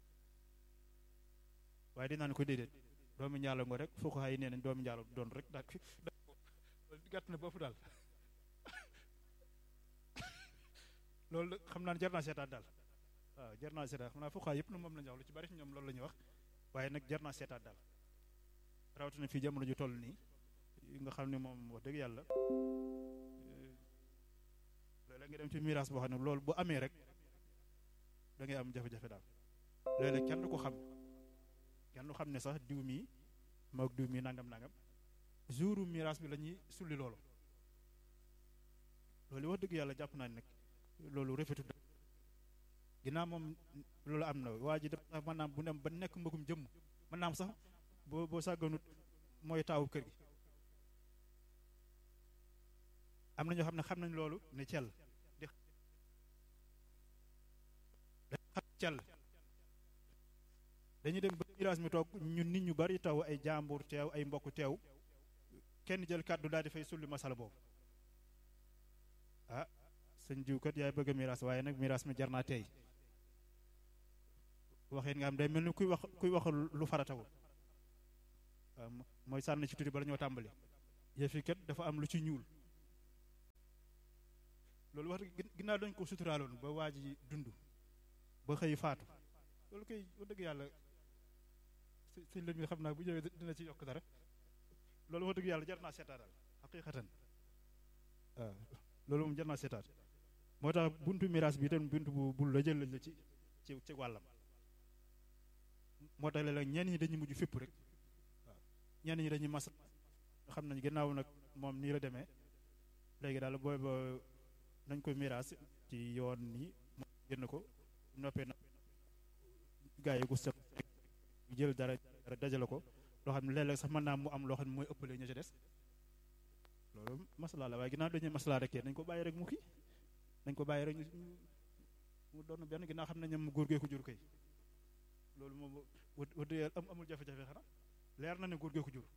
waaye dinaa ne ko déedéet doomi njaalo ngo rek foo ko xay nee nañ doomi njaalo doon rek daal gàtt na bopp daal loolu xam naa ne jar naa seetaat daal waaw jar naa seetaat xam naa foo xay yëpp na moom la ñu wax lu ci bari ci ñoom loolu la ñuy wax waaye nag jar naa seetaat daal rawatina fii jamono ju toll nii nga xam ne moom wax dëgg yàlla léeg-léeg nga dem ci miraas boo xam ne loolu bu amee rek da ngay am jafe-jafe daal léeg-léeg kenn du ko xam kenn du xam ne sax diw mii moog diw mii nangam nangam jouru miraas bi la ñuy sulli loolu loolu wax dëgg yàlla jàpp naa ne nag loolu rafetul ginnaaw moom loolu am na waa ji dafa maanaam bu dem ba nekk mbëggum jëmm mën naam sax boo boo sàgganut mooy taawu kër gi am na ñoo xam ne xam nañ loolu ne cell di xam cell dañuy dem ba miraas mi toog ñun nit ñu bari taw ay jàmbur teew ay mbokk teew kenn jël kàddu daal di fay sulli masala boobu ah sëñ jiw kat yaay bëgg a miraas waaye nag miraas mi jar naa tey waxeen nga am day mel ni kuy wax kuy wax lu faratawul waaw mooy sànni ci tuuti bala ñoo tàmbali yëf yi kat dafa am lu ci ñuul loolu wax ginnaaw dañ ko suturaaloon ba waa ji dund ba xëy faatu loolu koy wax dëgg yàlla sëñ la mi xam naa bu ñëwee dina ci yokk dara loolu wax dëgg yàlla jar naa seetaat daal xaqiqatan waaw loolu moom jar naa seetaat moo tax buntu miraas bi itam buntu bu bul la jël lañ la ci ci ci wàllam moo tax léeg-léeg ñenn ñi dañuy mujj fépp rek waaw ñenn ñi dañuy mas xam nañ gannaaw nag moom nii la demee léegi daal booy ba nañ ko miraas ci yoon nii génn ko noppee na gaa yi gu sëq jël dara dara dajale ko loo xam ne léeg-léeg sax mën naa mu am loo xam ne mooy ëppale ña ca des loolu maslaa la waaye ginnaaw dañuy maslaa rek nañ ko bàyyi rek mu kii nañ ko bàyyi rek mu doon benn ginnaaw xam nañ mu góor gee ko jur kay loolu moom wad am amul jafe-jafe xanaa leer na ne góor gee ko jur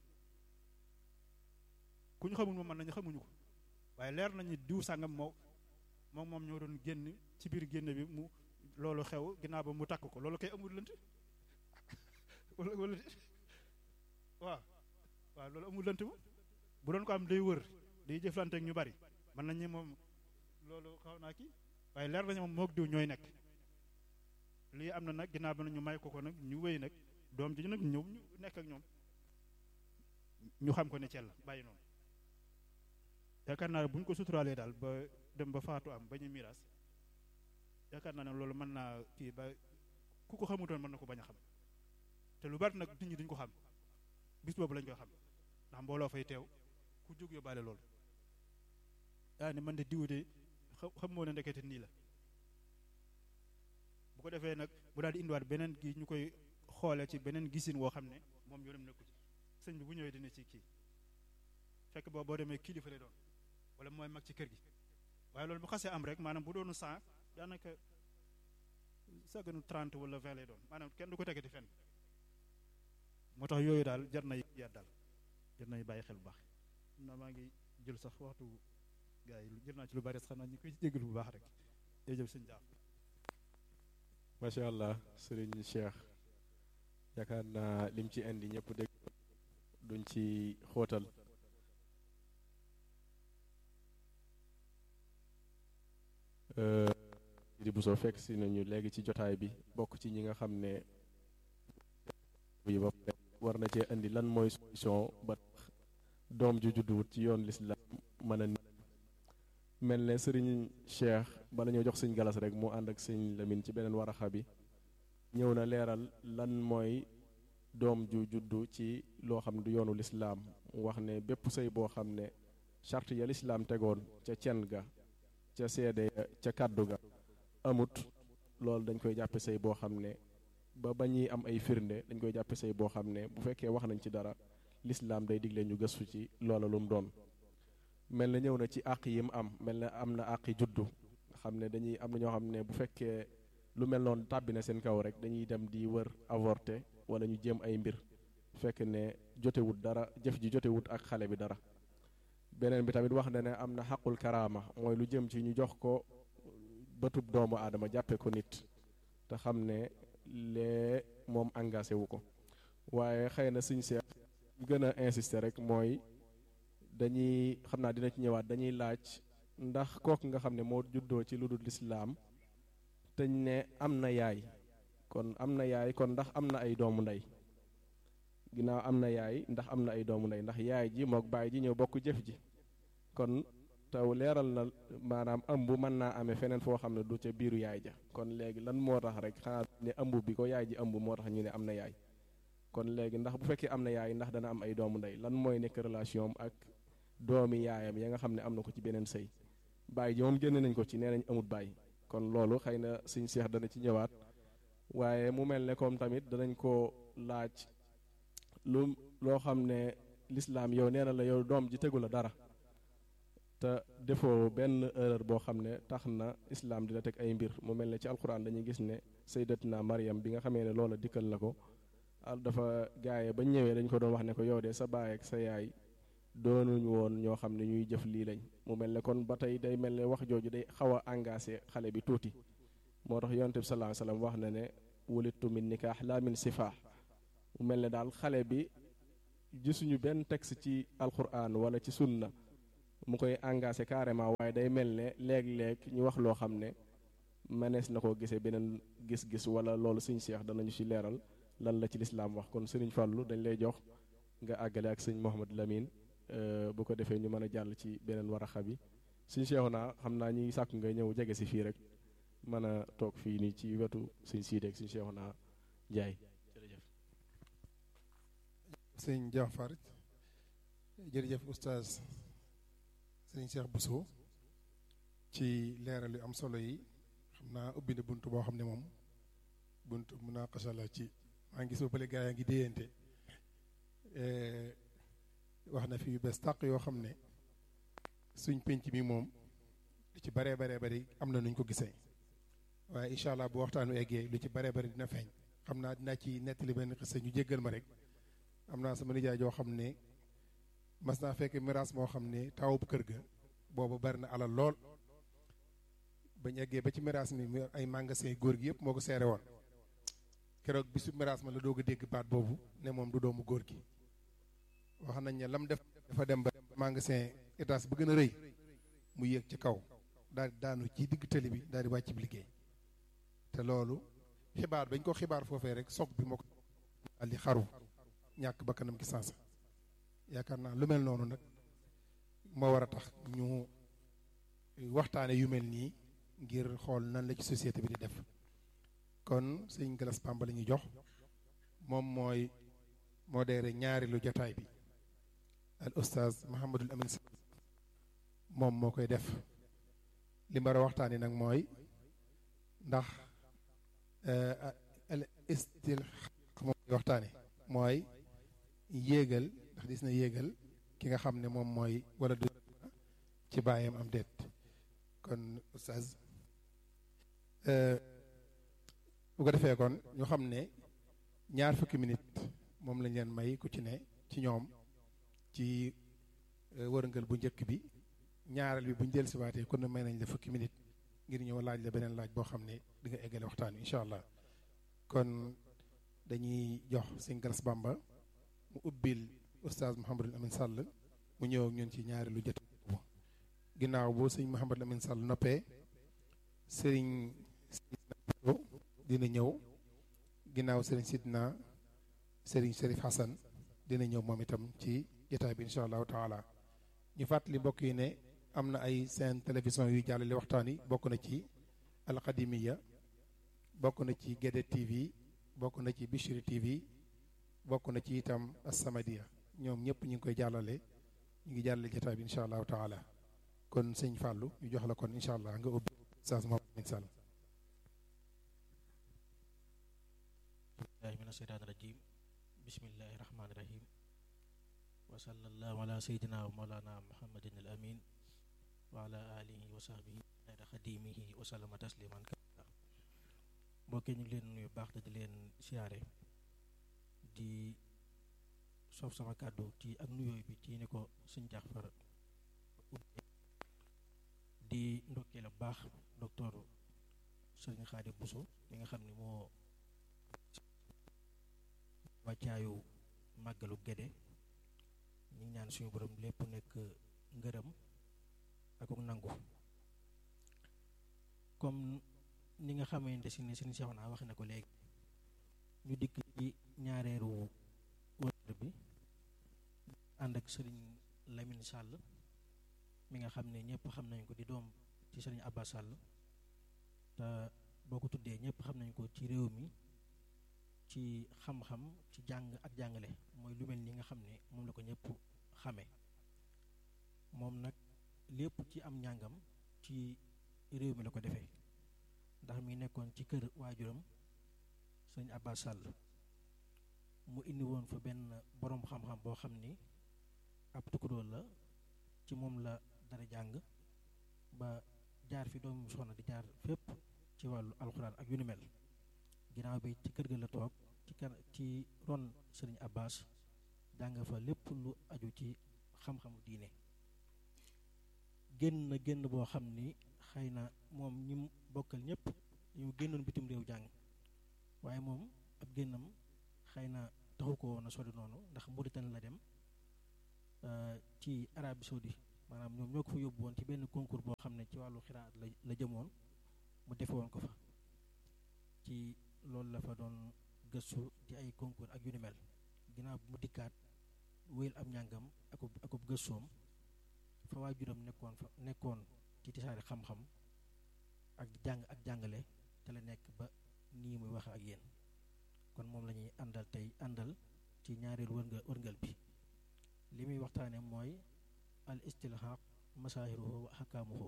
ku ñu xamul moom mën nañu xamuñu ko waaye leer nañu diw sàngam moo moom moom ñoo doon génn ci biir génn bi mu loolu xew ginnaaw ba mu takk ko loolu kay amul lënt wala wala waaw waaw loolu amul lënt mu bu doon ko am day wër day jëflante ak ñu bari mën nañu moom loolu xaw naa kii waaye leer nañu moom moog diw ñooy nekk lii am na nag ginnaaw ba ñu may ko ko nag ñu wéy nag doom ji nag ñëw ñu nekk ak ñoom ñu xam ko ne cell bàyyi noonu yaakaar naa ne bu ñu ko suturaalee daal ba dem ba faatu am ba ñu miraas yaakaar naa ne loolu mën naa kii ba ku ko xamutoon mën na ko bañ a xam te lu bari nag nit ñi duñ ko xam bis boobu lañ koy xam ndax mbooloo fay teew ku jóg yóbbaale loolu daa ne man de diw de xam moo ne ndekete nii la bu ko defee nag bu daal di indiwaat beneen gi ñu koy xoole ci beneen gisin woo xam ne moom yoonam nekku ci sëñ bi bu ñëwee dina ci kii fekk boobu boo demee kilifa lay doon wala mooy mag ci kër gi waaye loolu bu xasee am rek maanaam bu doonu cent daanaka saganu trente wala vingt lay doon maanaam kenn du ko tegati fenn moo tax yooyu daal jar na yaat daal jar nañu bàyyi xel bu baax na maa ngi jël sax waxtu gars yi jël naa ci lu bari sax xam naa ñu koy jégalu bu baax rek day jël sëñ daam macha allah sëriñ Cheikh yaakaar naa lim ci indi ñëpp dégg duñ ci xóotal di bu soo fekk si nañu léegi ci jotaay bi bokk ci ñi nga xam ne bi ba war na cee indi lan mooy solution ba tax doom ju judduwut ci yoon lislaam mën a mel ne sëriñ Cheikh bala ñoo jox sëñ galas rek mu ànd ak sëñ Lamine ci beneen waraxa bi ñëw na leeral lan mooy doom ju juddu ci loo xam ne du yoonu lislaam wax ne bépp sëy boo xam ne charte ya lislaam tegoon ca cen ga ca seede ca kàddu ga amut loolu dañ koy jàppe sëy boo xam ne ba ba ñuy am ay firnde dañ koy jàppe sëy boo xam ne bu fekkee wax nañ ci dara lislaam day digle ñu gëstu ci loola lu mu doon mel na ñëw na ci àq yi mu am mel na am na àqi juddu nga xam ne dañuy am na ñoo xam ne bu fekkee lu mel noonu tàbbi na seen kaw rek dañuy dem di wër avorté wala ñu jéem ay mbir fekk ne jotewut dara jëf ji jotewut ak xale bi dara beneen bi tamit wax na ne am na xaqul karaama mooy lu jëm ci ñu jox ko bëtub doomu aadama jàppe ko nit te xam ne lee moom engagé wu ko waaye xëy na suñ seex gën a insister rek mooy dañuy xam naa dina ci ñëwaat dañuy laaj ndax kooku nga xam ne moo juddoo ci lu dul lislaam te ne am na yaay kon am na yaay kon ndax am na ay doomu ndey ginnaaw am na yaay ndax am na ay doomu ndey ndax yaay ji mook baay ji ñëw bokk jëf ji kon taw leeral na maanaam ëmb mën naa amee feneen foo xam ne du ca biiru yaay ja kon léegi lan moo tax rek xanaa ne ëmb bi ko yaay ji ëmb moo tax ñu ne am na yaay kon léegi ndax bu fekkee am na yaay ndax dana am ay doomu ndey lan mooy nekk relation am ak doomi yaayam ya nga xam ne am na ko ci beneen sëy baay ji moom génne nañ ko ci nee nañ amut baay kon loolu xëy na suñ seex dana ci ñëwaat waaye mu mel ne comme tamit danañ ko laaj lu loo xam ne lislaam yow nee na la yow doom ji tegu la dara te defoo benn erreur boo xam ne tax na islaam di la teg ay mbir mu mel ne ci alquran dañuy gis ne sayyidatuna Maryam bi nga xamee ne loola dikkal na ko dafa gaaye ba ñëwee dañ ko doon wax ne ko yow de sa baay ak sa yaay doonuñu woon ñoo xam ne ñuy jëf lii lañ mu mel ne kon ba tey day mel ne wax jooju day xaw a engagé xale bi tuuti moo tax yonent bi sallallahu alayhi wasallam wax na ne wulittu min nikaax laa min sifaax mu mel ne daal xale bi gisuñu benn texte ci alquran wala ci sunna mu koy engagé carrément waaye day mel ne léeg-léeg ñu wax loo xam ne mënees na koo gisee beneen gis-gis wala loolu suñ seex danañu ci leeral lan la ci lislaam wax kon sëriñ Fàllu dañ lay jox nga àggale ak sëñ Mouhamad Lamine bu ko defee ñu mën a jàll ci beneen waraxa bi suñ seexu naa xam naa ñuy sàkk nga ñëw jege si fii rek mën a toog fii nii ci wetu suñ siideeg suñ seexu naa jaay jërëjëf sëñ Jaafar jërëjëf oustaz sëñ Cheikh Bousso ci leeral yu am solo yi xam naa ubbi na bunt boo xam ne moom bunt munaqasha la ci maa ngi gis ba bële gaa yaa ngi déyante wax na fi yu bees tàq yoo xam ne suñ penc mi moom lu ci baree baree bari am na nuñ ko gisee waaye incha allah bu waxtaanu eggee lu ci baree bari dina feeñ xam naa dinaa ci nettali benn xisa ñu jéggal ma rek am naa sama nijaay joo xam ne mas naa fekk miraas moo xam ne taw bu kër ga boobu bari na alal lool bañ eggee ba ci miraas mi ay magasin góor gi yëpp moo ko seere woon keroog bisu miraas ma la doog a dégg baat boobu ne moom du doomu góor gi wax nañ ne lam def dafa dem ba magasin étage bu gën a rëy mu yéeg ci kaw daal di daanu ci digg tëli bi daal di wàcc bi liggéey te loolu xibaar bañ ko xibaar foofee rek soog bi moo ko daal di xaru ñàkk bakkanam gi sansa yaakaar naa lu mel noonu nag moo war a tax ñu waxtaane yu mel nii ngir xool nan la ci société bi di def kon sëñ Galas Pamba la ñuy jox moom mooy modéré ñaari lu jotaay bi al oustaz Mahamadul Amin Sall moom moo koy def li mu war a waxtaani nag mooy ndax al istilxaq moom koy waxtaane mooy yéegal ndax dis na yéegal ki nga xam ne moom mooy wala du ci bàyyam am déet kon oustaz bu ko defee kon ñu xam ne ñaar fukki minute moom lañ leen may ku ci ne ci ñoom ci wërngël bu njëkk bi ñaareel bi bu ñu dellusiwaatee kon may nañ la fukki minute ngir ñëw laaj la beneen laaj boo xam ne di nga eggale waxtaan wi incha allah kon dañuy jox sëñ Galas Bamba mu ubbil oustaz Mouhamadul Amin Sall mu ñëw ak ñun ci ñaari lu jot ginnaaw boo sëñ Mouhamadul Amin Sall noppee sëriñ dina ñëw ginnaaw sëriñ Sidna sëriñ Serif Hassan dina ñëw moom itam ci jotaay bi incha allahu taala ñu fàttali mbokk yi ne am na ay seen télévision yuy jàllale waxtaan yi bokk na ci alqadimiya bokk na ci Gede TV bokk na ci Bichri TV bokk na ci itam Asamadia ñoom ñëpp ñu ngi koy jàllale ñu ngi jàllale jotaay bi incha allahu taala kon sëñ Fàllu ñu jox la kon incha allah nga ubbi saas Mohamed Amin Sall billahi min asheytaan rajim bismillahi rahmaani rahim wa sallallahu ala sayyidina wa mawlana muhammadin al amin wa ala alihi wa sahbihi xayra xadimihi wa sallama tasliman kabira mbokki ñu ngi leen nuyu baax te di leen siyaare di soof sama kàddu ci ak nuyooy bi ci ni ko suñ Jaafar di ndokkee la baax docteur Sëriñ Xaadim Buso mi nga xam ne moo wàccaayu màggalu Gédé ñu ngi ñaan suñu borom lépp nekk ngërëm ak nangu comme ni nga xamante si ne seen seexu naa wax na ko léegi ñu dikk ci ñaareeru wër bi ànd ak sëriñ Lamine Sall mi nga xam ne ñëpp xam nañ ko di doom ci sëriñ Abba Sall te boo ko tuddee ñëpp xam nañ ko ci réew mi ci xam-xam ci jàng ak jàngale mooy lu mel ni nga xam ne moom la ko ñëpp xame moom nag lépp ci am njàngam ci réew mi la ko defee ndax mi nekkoon ci kër waajuram sëñ Abba Sall mu indi woon fa benn boroom xam-xam boo xam ni ab tukkudool la ci moom la dara jàng ba jaar fi doomu soxna di jaar fépp ci wàllu alxuraan ak yu ni mel ginnaaw bi ci kër ga la toog ci kan ci ron sëriñ Abbas jàng fa lépp lu aju ci xam-xamu diine génn na génn boo xam ni xëy na moom ñi mu bokkal ñëpp ñu génnoon bitim réew jàng waaye moom ab génnam xëy na taxu ko woon a sori noonu ndax Mauritanie la dem ci Arabie Saoudi maanaam ñoom ñoo ko fa yóbbu woon ci benn concours boo xam ne ci wàllu xiraat la la jëmoon mu defe woon ko fa ci loolu la fa doon gëstu ci ay concours ak yu ni mel ginnaaw bi mu dikkaat wéyal am njàngam akub akub gëstoom fa waajuram nekkoon fa nekkoon ci tisaari xam-xam ak jàng ak jàngale te la nekk ba nii muy wax ak yéen kon moom la ñuy àndal tey àndal ci ñaareelu wërngal wërngal bi li muy waxtaane mooy al istilhaq masaahiruhu wa ahkaamuhu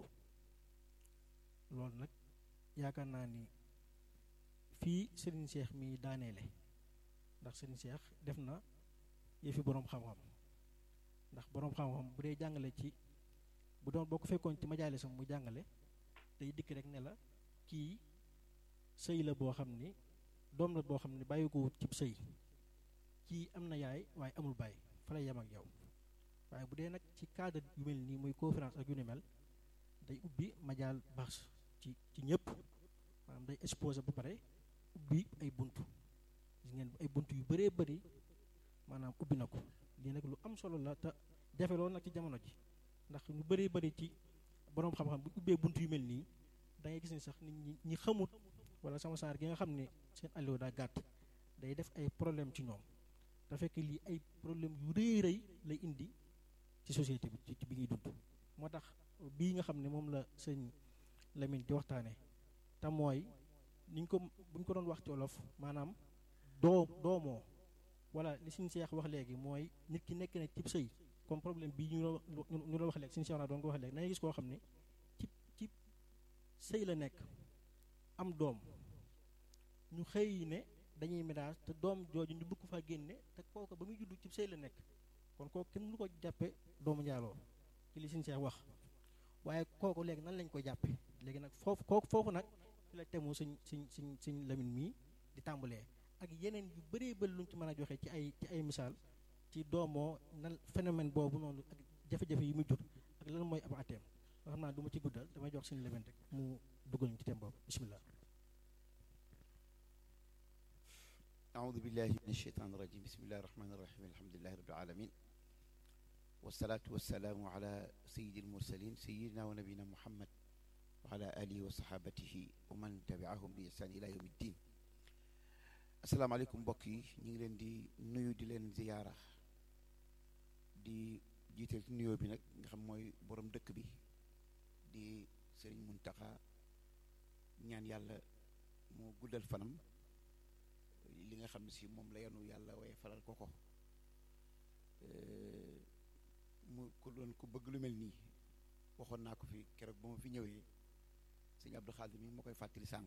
loolu nag yaakaar naa ni fii Serigne Cheikh mi daaneele ndax Serigne Cheikh def na yëfi boroom xam-xam ndax boroom xam-xam bu dee jàngale ci bu doon boo ko fekkoon ci majaalisam mu jàngale day dikk rek ne la kii sëy la boo xam ni doom la boo xam ni bàyyi ko wut cib sëy kii am na yaay waaye amul bàyyi fa lay yem ak yow waaye bu dee nag ci cadre yu mel nii muy conférence ak yu ni mel day ubbi majaal baax ci ci ñëpp maanaam day exposé ba pare ubbi ay buntu gis ngeen ay buntu yu bëree bëri maanaam ubbi na ko lii nag lu am solo la te jafe loolu nag ci jamono ji ndax ñu bëree bëri ci boroom xam-xam bu ubbee buntu yu mel nii da ngay gis ni sax nit ñi ñi xamut wala sama saar gi nga xam ne seen allo daa gàtt day def ay problème ci ñoom te fekk lii ay problème yu rëy rëy lay indi ci société bi ci bi ñuy dund moo tax bii nga xam ne moom la sëñ Lamine di waxtaane te mooy niñ ko buñ ko doon wax ci wolof maanaam doo doomoo wala li suñ seex wax léegi mooy nit ki nekk na cib sëy comme problème bii ñu ñu la wax léegi suñu seex naa doon ko wax léegi dangay gis koo xam ne ci ci sëy la nekk am doom ñu xëy ne dañuy ménage te doom jooju ñu bëgg ko faa génne te kooku ba muy juddu ci sëy la nekk kon kooku kenn lu ko jàppe doomu njaaloo ci li suñu seex wax waaye kooku léegi nan lañ koy jàppe léegi nag foofu kooku foofu nag fi la temu suñ suñ suñ suñ lamin mii di tàmbalee ak yeneen yu bëree bëri luñ ci mën a joxe ci ay ci ay misaal ci doomoo nan phénomène boobu noonu ak jafe-jafe yi muy jur ak lan mooy ab ateem nga xam naa du ma ci guddal damay jox suñu lamin rek mu dugal ñu ci thème boobu bismillah أعوذ بالله من الشيطان الرجيم بسم الله الرحمن الرحيم الحمد لله رب العالمين والصلاة والسلام على سيد المرسلين سيدنا ونبينا محمد وعلى آله وصحابته ومن تبعهم بإحسان إلى يوم الدين السلام عليكم mbokk yi ñu ngi leen di nuyu di leen ziyaara di jiital ci nuyoo bi nag nga xam mooy borom dëkk bi di Sëriñ Muntaxa ñaan yàlla mu guddal fanam li nga xam ne si moom la yanu yàlla waaye falal ko ko mu ku doon ku bëgg lu mel nii waxoon naa ko fi keroog ba ma fi ñëwee sëñ Abdou Xaadir mi ma koy fàttali sànq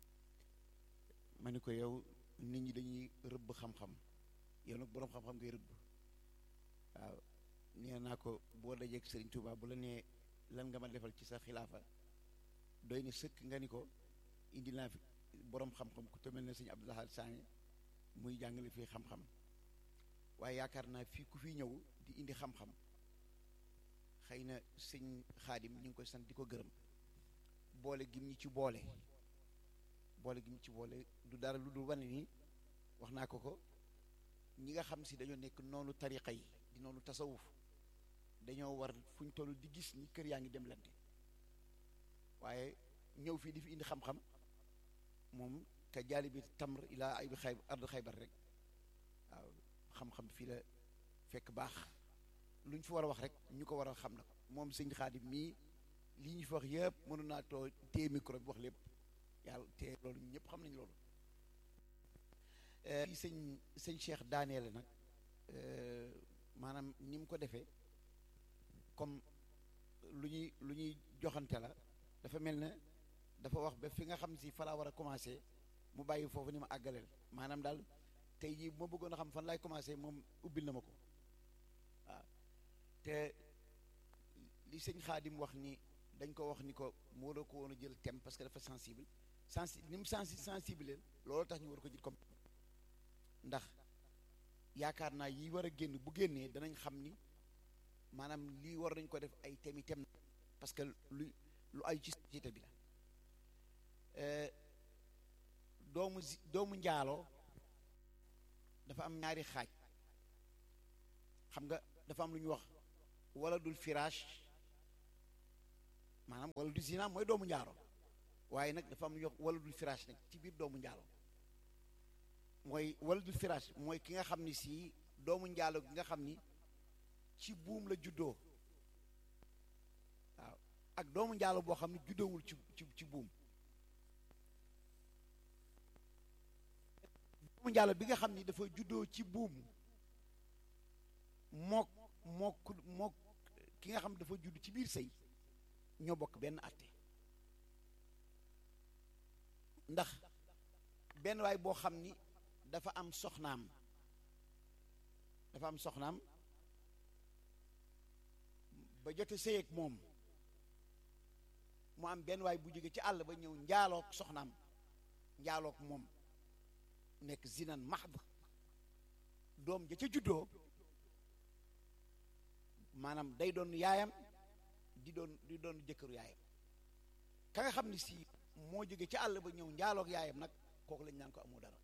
ma ni ko yow nit ñi dañuy rëbb xam-xam yow nag boroom xam-xam ngay rëbb waaw nee naa ko boo dajeeg Serigne Touba bu la nee lan nga ma defal ci sa xilaafa doy na sëkk nga ni ko indi naa fi borom xam-xam ku mel ne sëñ Abdou Lahad Sané muy jàngale fii xam-xam waaye yaakaar naa fii ku fi ñëw di indi xam-xam xëy na sëñ xaadim ñu ngi koy sant di ko gërëm boole gim ñi ci boole boole gim ñi ci boole du dara lu dul wane ni wax naa ko ko ñi nga xam si dañoo nekk noonu tariqa yi di noonu tasawuf dañoo war fu ñu toll di gis ni kër yaa ngi dem lante waaye ñëw fii di fi indi xam-xam moom ka jaali bi tamr ilaa ay bi xay ard xaybar rek waaw xam-xam fii la fekk baax lu ñu fi war a wax rek ñu ko war a xam na ko moom sëñ xaadim mii lii ñu fi wax yëpp mënu naa too téye micro bi wax lépp yàlla te loolu ñëpp xam nañ loolu fii sëñ sëñ Cheikh daaneele nag maanaam ni mu ko defee comme lu ñuy lu ñuy joxante la dafa mel ne dafa wax ba fi nga xam si fa laa war a commencé mu bàyyi foofu ni ma àggaleel maanaam daal tey jii bu ma bëggoon a xam fan laay commencé moom ubbil na ma ko waaw te li sëñ Xaadim wax ni dañ ko wax ni ko mu war a ko woon a jël thème parce que dafa sensible sensi ni mu sensi sensible leen loolu tax ñu war ko jël comme ndax yaakaar naa yi war a génn bu génnee danañ xam ni maanaam lii war nañ ko def ay thèmes thème parce que lu lu ay ci société bi la doomu doomu njaaloo dafa am ñaari xaaj xam nga dafa am lu ñuy wax wala dul firaash maanaam wala du zina mooy doomu njaalo waaye nag dafa am lu ñuy wax wala dul firaash nag ci biir doomu njaalo mooy wala dul firaash mooy ki nga xam ni si doomu njaalo gi nga xam ni ci buum la juddoo waaw ak doomu njaalo boo xam ne juddoowul ci ci ci buum doomu njaalo bi nga xam ni dafa juddoo ci buum mook mook mook ki nga xam dafa judd ci biir sëy ñoo bokk benn àtte ndax benn waay boo xam ni dafa am soxnaam dafa am soxnaam ba jote sëy ak moom mu am benn waay bu jóge ci àll ba ñëw njaalook soxnaam njaalook moom nekk zinan mahd doom ja ca juddoo maanaam day doon yaayam di doon di doon jëkkëru yaayam ka nga xam ni si moo jóge ci àll ba ñëw njaalook yaayam nag kooku lañ naan ko amoo dara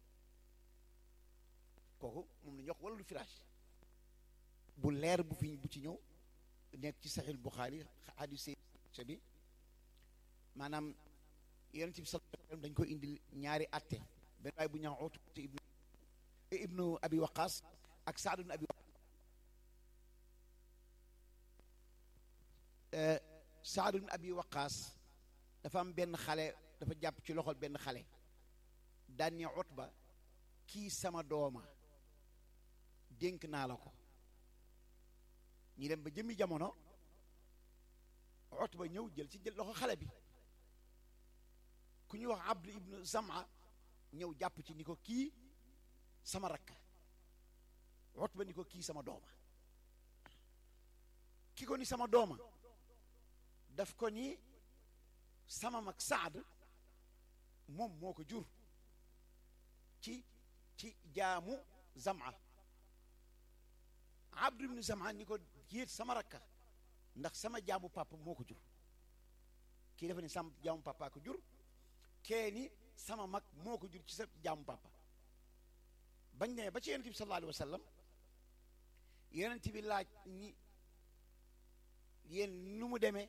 kooku moom la ñu wax wala lu firaash bu leer bu fi bu ci ñëw nekk ci saxiil Buxaari hadis bi maanaam yonent bi sallallahu alayhi wasallam dañ ko indil ñaari atte benn waay bu ñaaw Utba ibnu ibnu abi waqaas ak Saad ibnu abi Saad ibnu abi waqaas dafa am benn xale dafa jàpp ci loxol benn xale daan ni Utba kii sama dooma dénk naa la ko ñi dem ba jëmmi jamono Utba ñëw jël ci jël loxo xale bi ku ñuy wax Abdu ibnu Zama ñëw jàpp ci ni ko kii sama rakk Utba ni ko kii sama dooma ki ko ni sama dooma daf ko ni sama mag Saad moom moo ko jur ci ci jaamu Zama Abdu ibnu Zama ni ko yéet sama rakka ndax sama jaamu papa moo ko jur kii dafa ni sama jaamu papa ko jur kee ni sama mag moo ko jur ci sa jaamu papa bañ ne ba ci yonent bi sallallahu alayhi wa sallam yonent bi laaj ni yéen nu mu demee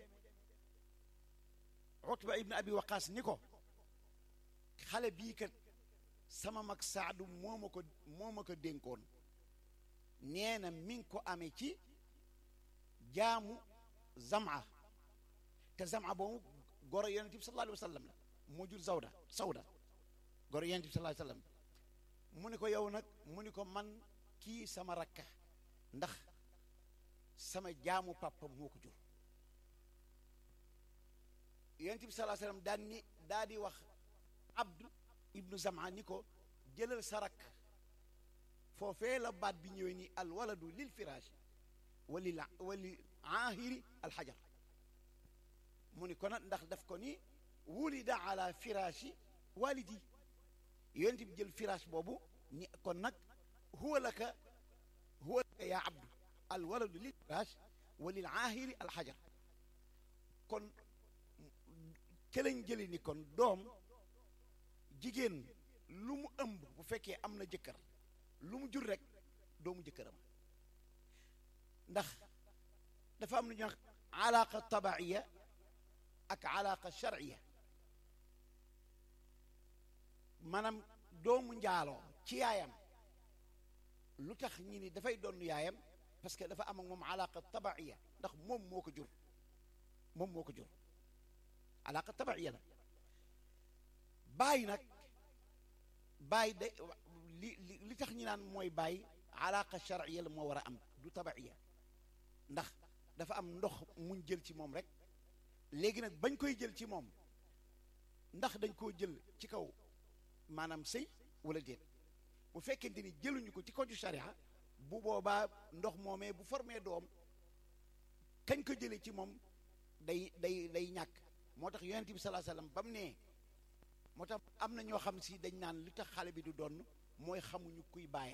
Utba ibn Abi Waqaas ni ko xale bii kat sama mag Saadu moo ma ko moo ma ko dénkoon nee na mi ngi ko amee ci jaamu Zama te Zama boobu goro yonent bi sallallahu alayhi wa sallam la moo jur Zawda Sawda goro yonent bi sallallahu alayhi wa sallam mu ni ko yow nag mu ni ko man kii sama rakka ndax sama jaamu papa moo ko jur yonent bi sallallahu alayhi wa sallam daan ni daa di wax Abdu ibnu Zama ni ko jëlal sa rakk foofee la baat bi ñëwee ni al waladu lil firaash walil walil aahiri alxajar mu ni kon ndax daf ko ni wulida ala firaashi walidi yonent bi jël firaash boobu ni kon nag huwa laka huwa laka yaa abdu al waladu lil firaash wa lil aahiri al xajar kon kelañ jëli ni kon doom jigéen lu mu ëmb bu fekkee am na jëkkër lu mu jur rek doomu jëkkëram ndax dafa am lu ñuy wax alaaqa tabaiya ak alaaqa sharciya maanaam doomu njaaloo ci yaayam lu tax ñi ni dafay doon yaayam parce que dafa am ak moom alaaqa tabaiya ndax moom moo ko jur moom moo ko jur alaaqa tabaiya la baay nag baay de li li li tax ñi naan mooy baay alaaqa sharciya la moo war a am du tabaiya ndax dafa am ndox muñ jël ci moom rek léegi nag bañ koy jël ci moom ndax dañ koo jël ci kaw maanaam sëy wala déet bu fekkente ni jëluñu ko ci kaw ju sharia bu boobaa ndox moomee bu formé doom kañ ko jëlee ci moom day day day ñàkk moo tax yonent bi salaa sallam ba mu nee moo tax am na ñoo xam si dañ naan li tax xale bi du doon mooy xamuñu kuy baayam